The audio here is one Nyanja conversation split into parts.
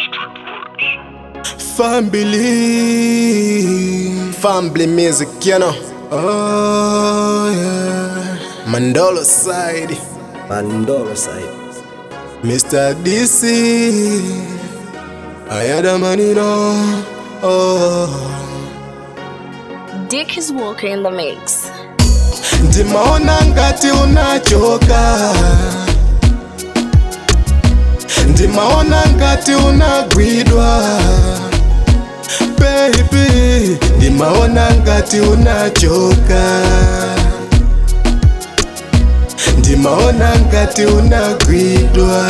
Family, family music, you know. Oh yeah, Mandolo side, Mandolo side. Mr. DC. I had a money now. Oh, Dick is Walker in the mix. ndimaona ngati unachoka, ndimaona ngati unagwidwa baby, ndimaona ngati unachoka, ndimaona ngati unagwidwa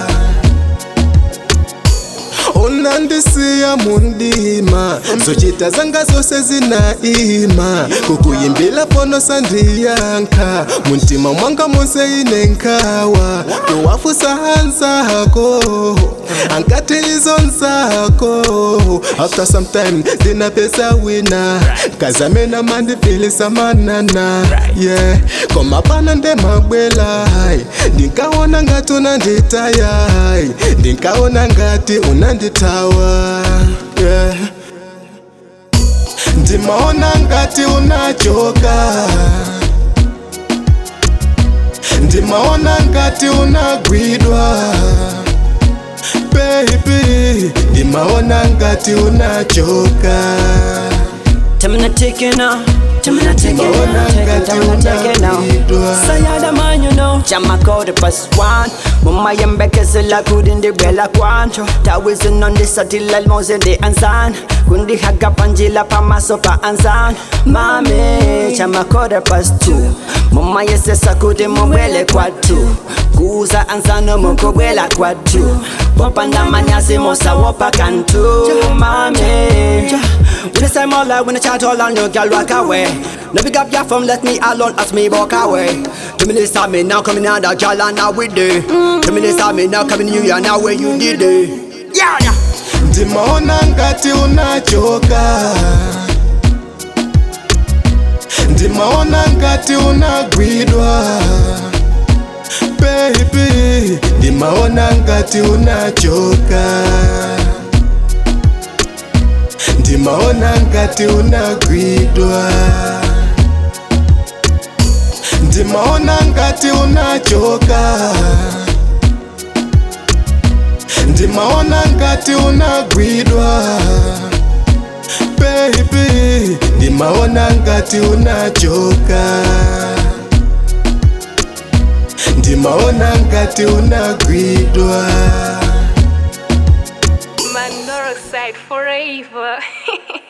unandisiya mundima zochita zanga zose zinaima kukuyimbila pono sandiyankha muntima mwanga monse ine nkhawa kuwafusa hanzako ankati izo nzako after some time ndinapesa wina kazamena mandipilisa manana yeah koma pana ndemabwela ndinkaona ngati unanditaya ndinkaona ngati unanditawa yeah. ndimaona ngati unachoka ndimaona ngati unagwidwa baby ndimaona ngati unachoka Time to take it now. Time to take it Maona now. Take it, ngati time to take it now. unapidwa. So you're the man, you know. Jama code plus one. Mama yembeke sila kudindi bela kwancho. Tawizin on the satil almost de ansan. Kundi haga panjila pa masopa ansan. Mami, jama code plus two. Mama yese sakudi mwele kwa two. Kuza ansano moko bwela kwa two. Popa na manyasi mosa wopa kantu. Mami. When I say my life, when I chat all on your girl walk away. No big up your phone, let me alone as me walk away. Two minutes of me now coming out the girl and now we do. Two minutes of me now coming you and now where you did it. Yeah, yeah. ndimaona ngati unachoka ndimaona ngati unagwidwa baby ndimaona ngati unachoka ndimaona ngati unagwidwa ndimaona ngati unachoka ndimaona ngati unagwidwa baby ndimaona ngati unachoka ndimaona ngati unagwidwa Mandoro side forever.